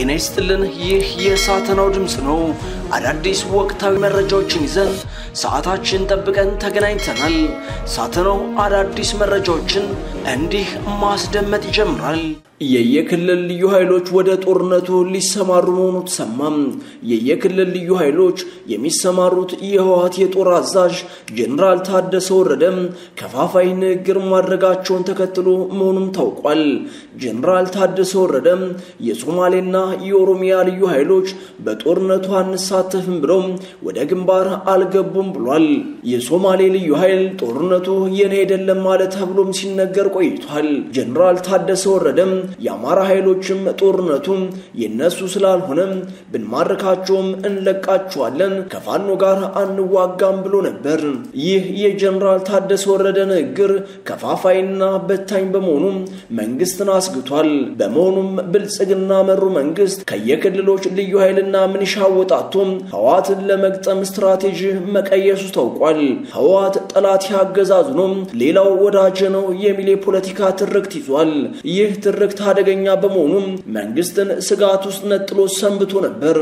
ጤና ይስጥልን። ይህ የሳተናው ድምፅ ነው። አዳዲስ ወቅታዊ መረጃዎችን ይዘን ሰዓታችን ጠብቀን ተገናኝተናል። ሳተናው አዳዲስ መረጃዎችን እንዲህ ማስደመጥ ይጀምራል። የየክልል ልዩ ኃይሎች ወደ ጦርነቱ ሊሰማሩ መሆኑ ተሰማም። የየክልል ልዩ ኃይሎች የሚሰማሩት የህወሓት የጦር አዛዥ ጀኔራል ታደሰ ወረደም ከፋፋይ ንግግር ማድረጋቸውን ተከትሎ መሆኑም ታውቋል። ጀኔራል ታደሰ ወረደም የሶማሌና የኦሮሚያ ልዩ ኃይሎች በጦርነቱ አንሳተፍም ብለው ወደ ግንባር አልገቡም ብሏል። የሶማሌ ልዩ ኃይል ጦርነቱ የኔ አይደለም ማለት ተብሎም ሲነገር ቆይቷል። ጀኔራል ታደሰ ወረደም የአማራ ኃይሎችም ጦርነቱ የነሱ ስላልሆነም ብንማርካቸውም እንለቃቸዋለን፣ ከፋኖ ጋር አንዋጋም ብሎ ነበር። ይህ የጀኔራል ታደሰ ወረደ ንግግር ከፋፋይና በታኝ በመሆኑ መንግስትን አስግቷል። በመሆኑም ብልጽግና መሩ መንግስት ከየክልሎች ልዩ ኃይልና ምንሻ ወጣቶ ህወሓትን ለመግጠም ስትራቴጂ መቀየሱ ታውቋል። ህወሓት ጠላት ያገዛዙ ነው፣ ሌላው ወዳጅ ነው የሚል የፖለቲካ ትርክት ይዟል። ይህ ትርክት አደገኛ በመሆኑ መንግስትን ስጋት ውስጥ ነጥሎ ሰንብቶ ነበር።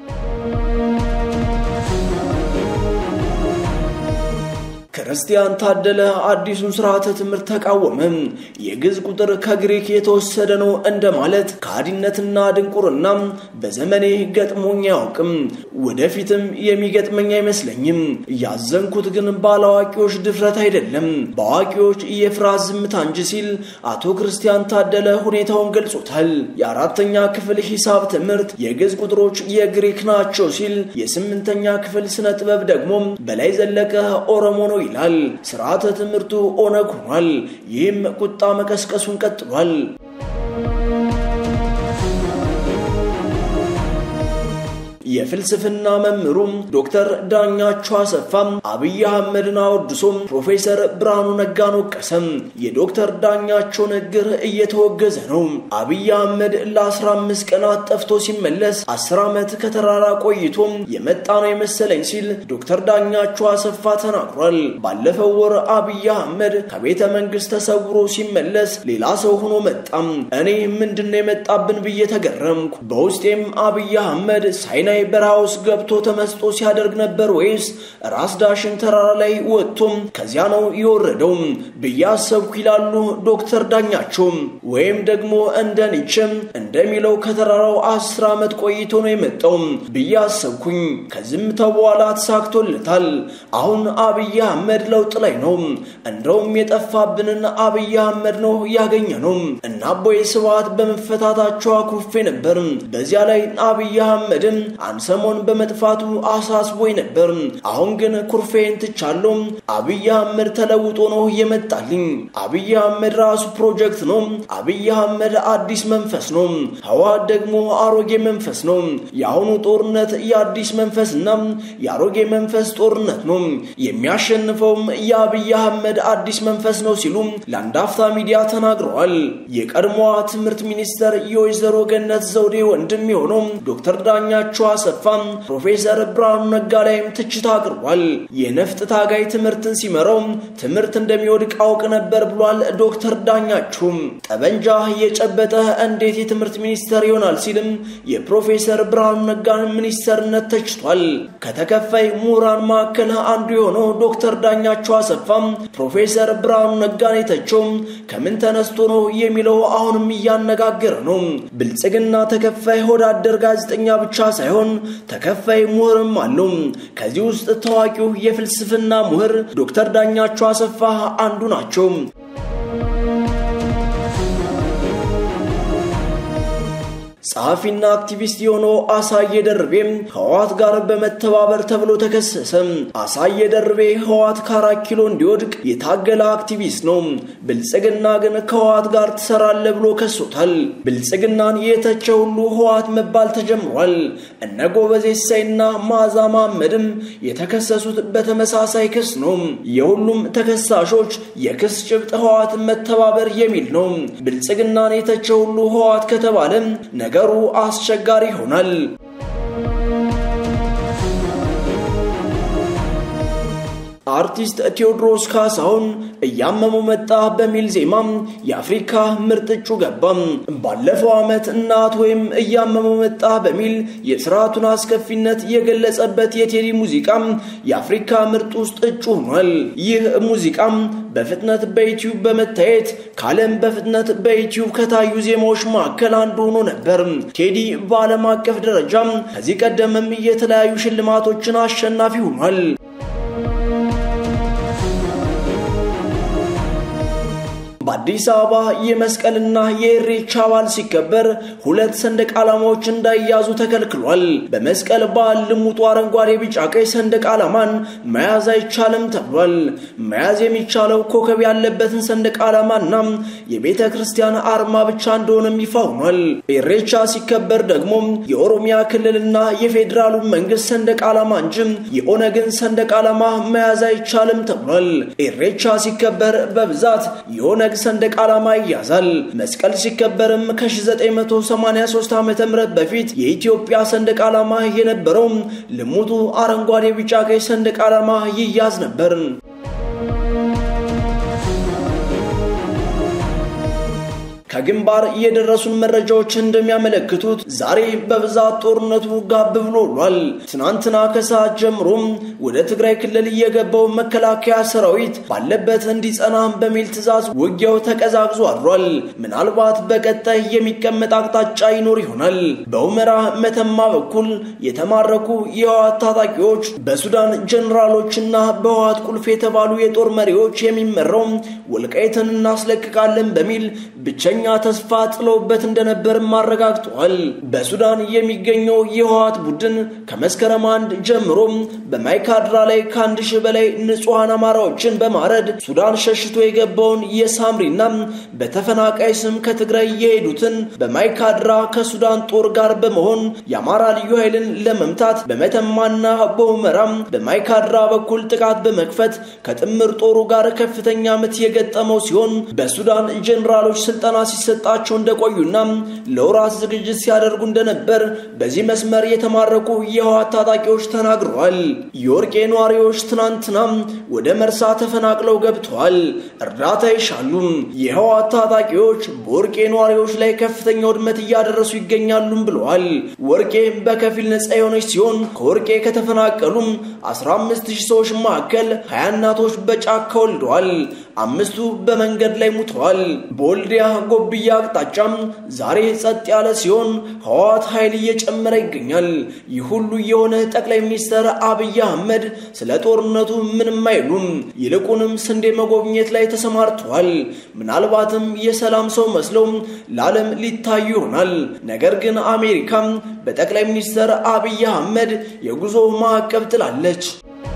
ክርስቲያን ታደለ አዲሱን ስርዓተ ትምህርት ተቃወመ። የግዕዝ ቁጥር ከግሪክ የተወሰደ ነው እንደማለት ከሃዲነትና ድንቁርና በዘመኔ ገጥሞኝ አያውቅም፣ ወደፊትም የሚገጥመኝ አይመስለኝም። ያዘንኩት ግን ባለአዋቂዎች ድፍረት አይደለም፣ በአዋቂዎች የፍርሃት ዝምታ እንጂ ሲል አቶ ክርስቲያን ታደለ ሁኔታውን ገልጾታል። የአራተኛ ክፍል ሂሳብ ትምህርት የግዕዝ ቁጥሮች የግሪክ ናቸው ሲል፣ የስምንተኛ ክፍል ስነ ጥበብ ደግሞ በላይ ዘለቀ ኦሮሞ ነው ይላል። ስርዓተ ትምህርቱ ኦነግ ሆኗል። ይህም ቁጣ መቀስቀሱን ቀጥሏል። የፍልስፍና መምህሩም ዶክተር ዳኛቸው አሰፋም አብይ አህመድን አወድሶም ፕሮፌሰር ብርሃኑ ነጋን ወቀሰም። የዶክተር ዳኛቸው ንግግር እየተወገዘ ነው። አብይ አህመድ ለ15 ቀናት ጠፍቶ ሲመለስ 10 ዓመት ከተራራ ቆይቶም የመጣ ነው የመሰለኝ ሲል ዶክተር ዳኛቸው አሰፋ ተናግሯል። ባለፈው ወር አብይ አህመድ ከቤተ መንግስት ተሰውሮ ሲመለስ ሌላ ሰው ሆኖ መጣም። እኔ ምንድነው የመጣብን ብዬ ተገረምኩ። በውስጤም አብይ አህመድ ሳይና በረሃ ውስጥ ገብቶ ተመስጦ ሲያደርግ ነበር ወይስ ራስ ዳሽን ተራራ ላይ ወጥቶም ከዚያ ነው የወረደው ብዬ አሰብኩ ይላሉ ዶክተር ዳኛቸው። ወይም ደግሞ እንደ ኒችም እንደሚለው ከተራራው አስር ዓመት ቆይቶ ነው የመጣው ብዬ አሰብኩኝ። ከዝምታው በኋላ ተሳክቶለታል። አሁን አብይ አህመድ ለውጥ ላይ ነው። እንደውም የጠፋብንን አብይ አህመድ ነው ያገኘ ነው እና አቦይ ስብሃት በመፈታታቸው አኩርፌ ነበር። በዚያ ላይ አብይ አህመድን አንሰሞን በመጥፋቱ አሳስቦኝ ነበር። አሁን ግን ኩርፌን ትቻለሁ። አብይ አህመድ ተለውጦ ነው የመጣልኝ። አብይ አህመድ ራሱ ፕሮጀክት ነው። አብይ አህመድ አዲስ መንፈስ ነው። ህወሓት ደግሞ አሮጌ መንፈስ ነው። የአሁኑ ጦርነት የአዲስ መንፈስና የአሮጌ መንፈስ ጦርነት ነው። የሚያሸንፈውም የአብይ አህመድ አዲስ መንፈስ ነው ሲሉ ለአንድ አፍታ ሚዲያ ተናግረዋል። የቀድሞዋ ትምህርት ሚኒስተር የወይዘሮ ገነት ዘውዴ ወንድም የሆነው ዶክተር ዳኛቸው አሰፋ ፕሮፌሰር ብርሃኑ ነጋ ላይም ትችት አቅርቧል። የነፍጥ ታጋይ ትምህርትን ሲመራው ትምህርት እንደሚወድቅ አውቅ ነበር ብሏል ዶክተር ዳኛቸው። ጠበንጃ የጨበጠ እንዴት የትምህርት ሚኒስተር ይሆናል ሲልም የፕሮፌሰር ብርሃኑ ነጋን ሚኒስተርነት ተችቷል። ከተከፋይ ምሁራን መካከል አንዱ የሆነው ዶክተር ዳኛቸው አሰፋ ፕሮፌሰር ብርሃኑ ነጋን የተቸው ከምን ተነስቶ ነው የሚለው አሁንም እያነጋገረ ነው። ብልጽግና ተከፋይ ሆዳደር ጋዜጠኛ ብቻ ሳይሆን ተከፋይ ምሁርም አለው። ከዚህ ውስጥ ታዋቂው የፍልስፍና ምሁር ዶክተር ዳኛቸው አሰፋ አንዱ ናቸው። ጸሐፊና አክቲቪስት የሆነው አሳየ ደርቤም ህወሓት ጋር በመተባበር ተብሎ ተከሰሰ። አሳየ ደርቤ ህወሓት ከአራት ኪሎ እንዲወድቅ የታገለ አክቲቪስት ነው። ብልጽግና ግን ከህወሓት ጋር ትሰራለ ብሎ ከሶታል። ብልጽግናን የተቸ ሁሉ ህወሓት መባል ተጀምሯል። እነ ጎበዜ ሲሳይና መዓዛ መሐመድም የተከሰሱት በተመሳሳይ ክስ ነው። የሁሉም ተከሳሾች የክስ ጭብጥ ህወሓትን መተባበር የሚል ነው። ብልጽግናን የተቸ ሁሉ ህወሓት ከተባለ ነገሩ አስቸጋሪ ይሆናል። አርቲስት ቴዎድሮስ ካሳሁን እያመመው መጣ በሚል ዜማም የአፍሪካ ምርጥ እጩ ገባም። ባለፈው ዓመት እናት ወይም እያመመው መጣ በሚል የስርዓቱን አስከፊነት የገለጸበት የቴዲ ሙዚቃም የአፍሪካ ምርጥ ውስጥ እጩ ሆኗል። ይህ ሙዚቃም በፍጥነት በዩቲዩብ በመታየት ከዓለም በፍጥነት በዩቲዩብ ከታዩ ዜማዎች መካከል አንዱ ሆኖ ነበር። ቴዲ በዓለም አቀፍ ደረጃም ከዚህ ቀደምም የተለያዩ ሽልማቶችን አሸናፊ ሆኗል። በአዲስ አበባ የመስቀልና የኢሬቻ በዓል ሲከበር ሁለት ሰንደቅ ዓላማዎች እንዳይያዙ ተከልክሏል። በመስቀል በዓል ልሙጡ አረንጓዴ፣ ቢጫ፣ ቀይ ሰንደቅ ዓላማን መያዝ አይቻልም ተብሏል። መያዝ የሚቻለው ኮከብ ያለበትን ሰንደቅ ዓላማና የቤተ ክርስቲያን አርማ ብቻ እንደሆነም ይፋ ሆኗል። ኢሬቻ ሲከበር ደግሞ የኦሮሚያ ክልልና የፌዴራሉ መንግስት ሰንደቅ ዓላማ እንጂ የኦነግን ሰንደቅ ዓላማ መያዝ አይቻልም ተብሏል። ኢሬቻ ሲከበር በብዛት የኦነግ ሰንደቅ ዓላማ ይያዛል። መስቀል ሲከበርም ከ1983 ዓ.ም በፊት የኢትዮጵያ ሰንደቅ ዓላማ የነበረው ልሙጡ አረንጓዴ፣ ቢጫ፣ ቀይ ሰንደቅ ዓላማ ይያዝ ነበር። ከግንባር የደረሱን መረጃዎች እንደሚያመለክቱት ዛሬ በብዛት ጦርነቱ ጋብ ብሎ ውሏል። ትናንትና ከሰዓት ጀምሮም ወደ ትግራይ ክልል የገባው መከላከያ ሰራዊት ባለበት እንዲጸና በሚል ትዕዛዝ ውጊያው ተቀዛቅዞ አድሯል። ምናልባት በቀጣይ የሚቀመጥ አቅጣጫ ይኖር ይሆናል። በሁመራ መተማ በኩል የተማረኩ የህወሓት ታጣቂዎች በሱዳን ጀኔራሎችና በህወሓት ቁልፍ የተባሉ የጦር መሪዎች የሚመራው ወልቃይትን እናስለቅቃለን በሚል ብቸኛ ተስፋ ጥለውበት እንደነበርም አረጋግጠዋል። በሱዳን የሚገኘው የህወሓት ቡድን ከመስከረም አንድ ጀምሮ በማይካድራ ላይ ከአንድ ሺህ በላይ ንጹሐን አማራዎችን በማረድ ሱዳን ሸሽቶ የገባውን የሳምሪና በተፈናቃይ ስም ከትግራይ የሄዱትን በማይካድራ ከሱዳን ጦር ጋር በመሆን የአማራ ልዩ ኃይልን ለመምታት በመተማና በሁመራም በማይካድራ በኩል ጥቃት በመክፈት ከጥምር ጦሩ ጋር ከፍተኛ ምት የገጠመው ሲሆን በሱዳን ጀኔራሎች ስልጠና ሲሰጣቸው እንደቆዩና ለወራት ዝግጅት ሲያደርጉ እንደነበር በዚህ መስመር የተማረኩ የህወሓት ታጣቂዎች ተናግረዋል። የወርቄ ነዋሪዎች ትናንትና ወደ መርሳ ተፈናቅለው ገብተዋል። እርዳታ ይሻሉ። የህወሓት ታጣቂዎች በወርቄ ነዋሪዎች ላይ ከፍተኛ ውድመት እያደረሱ ይገኛሉም ብለዋል። ወርቄ በከፊል ነፃ የሆነች ሲሆን ከወርቄ ከተፈናቀሉ 15000 ሰዎች መካከል 20 እናቶች በጫካ ወልደዋል። አምስቱ በመንገድ ላይ ሙተዋል። በወልዲያ ጎብያ አቅጣጫም ዛሬ ጸጥ ያለ ሲሆን ህወሓት ኃይል እየጨመረ ይገኛል። ይህ ሁሉ የሆነ ጠቅላይ ሚኒስትር አብይ አህመድ ስለ ጦርነቱ ምንም አይሉም። ይልቁንም ስንዴ መጎብኘት ላይ ተሰማርተዋል። ምናልባትም የሰላም ሰው መስለው ለዓለም ሊታዩ ይሆናል። ነገር ግን አሜሪካም በጠቅላይ ሚኒስትር አብይ አህመድ የጉዞ ማዕቀብ ጥላለች።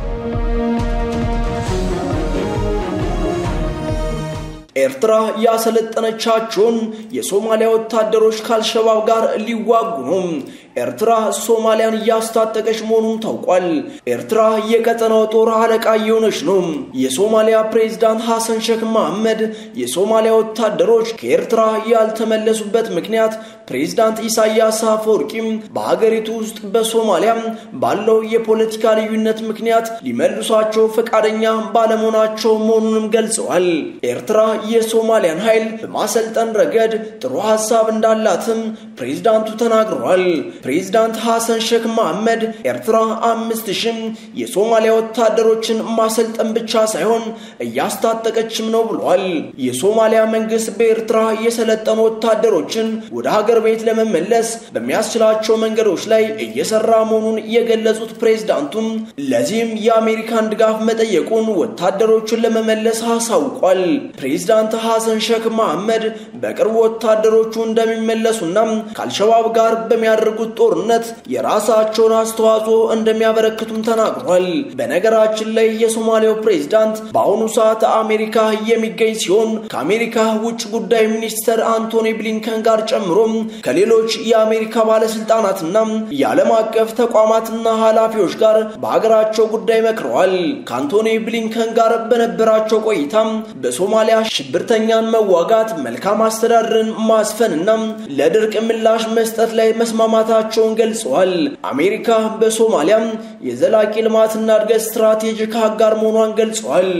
ኤርትራ ያሰለጠነቻቸውን የሶማሊያ ወታደሮች ከአልሸባብ ጋር ሊዋጉ ነው። ኤርትራ ሶማሊያን እያስታጠቀች መሆኑን ታውቋል። ኤርትራ የቀጠናው ጦር አለቃ እየሆነች ነው። የሶማሊያ ፕሬዝዳንት ሐሰን ሼክ መሐመድ የሶማሊያ ወታደሮች ከኤርትራ ያልተመለሱበት ምክንያት ፕሬዝዳንት ኢሳያስ አፈወርቂም በሀገሪቱ ውስጥ በሶማሊያ ባለው የፖለቲካ ልዩነት ምክንያት ሊመልሷቸው ፈቃደኛ ባለመሆናቸው መሆኑንም ገልጸዋል። ኤርትራ የሶማሊያን ኃይል በማሰልጠን ረገድ ጥሩ ሀሳብ እንዳላትም ፕሬዝዳንቱ ተናግረዋል። ፕሬዝዳንት ሐሰን ሼክ መሐመድ ኤርትራ አምስት ሺህ የሶማሊያ ወታደሮችን ማሰልጠን ብቻ ሳይሆን እያስታጠቀችም ነው ብሏል። የሶማሊያ መንግስት በኤርትራ የሰለጠኑ ወታደሮችን ወደ ሀገር ቤት ለመመለስ በሚያስችላቸው መንገዶች ላይ እየሰራ መሆኑን የገለጹት ፕሬዝዳንቱም ለዚህም የአሜሪካን ድጋፍ መጠየቁን ወታደሮቹን ለመመለስ አሳውቋል። ፕሬዝዳንት ሐሰን ሼክ መሐመድ በቅርቡ ወታደሮቹ እንደሚመለሱና ከአልሸባብ ጋር በሚያደርጉት ጦርነት የራሳቸውን አስተዋጽኦ እንደሚያበረክቱም ተናግሯል። በነገራችን ላይ የሶማሊያው ፕሬዝዳንት በአሁኑ ሰዓት አሜሪካ የሚገኝ ሲሆን ከአሜሪካ ውጭ ጉዳይ ሚኒስተር አንቶኒ ብሊንከን ጋር ጨምሮ ከሌሎች የአሜሪካ ባለስልጣናትና የዓለም አቀፍ ተቋማትና ኃላፊዎች ጋር በሀገራቸው ጉዳይ መክረዋል። ከአንቶኒ ብሊንከን ጋር በነበራቸው ቆይታም በሶማሊያ ሽብርተኛን መዋጋት፣ መልካም አስተዳደርን ማስፈንና ለድርቅ ምላሽ መስጠት ላይ መስማማታቸው መሆናቸውን ገልጸዋል። አሜሪካ በሶማሊያም የዘላቂ ልማትና እድገት ስትራቴጂክ አጋር መሆኗን ገልጸዋል።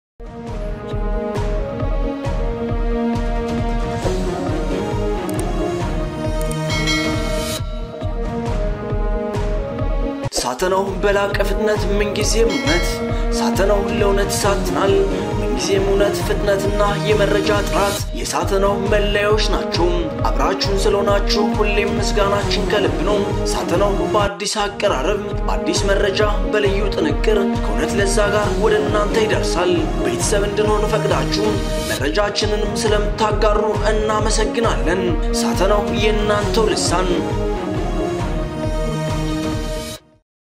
ሳተናው በላቀ ፍጥነት ምንጊዜም እውነት ሳተናው ለእውነት ይሳትናል። ምንጊዜም እውነት፣ ፍጥነትና የመረጃ ጥራት የሳተናው መለያዎች ናቸው። አብራችሁን ስለሆናችሁ ሁሌም ምስጋናችን ከልብ ነው። ሳተናው በአዲስ አቀራረብ፣ በአዲስ መረጃ፣ በልዩ ጥንቅር ከእውነት ለዛ ጋር ወደ እናንተ ይደርሳል። ቤተሰብ እንድንሆን ፈቅዳችሁ መረጃችንንም ስለምታጋሩ እናመሰግናለን። ሳተናው የእናንተው ልሳን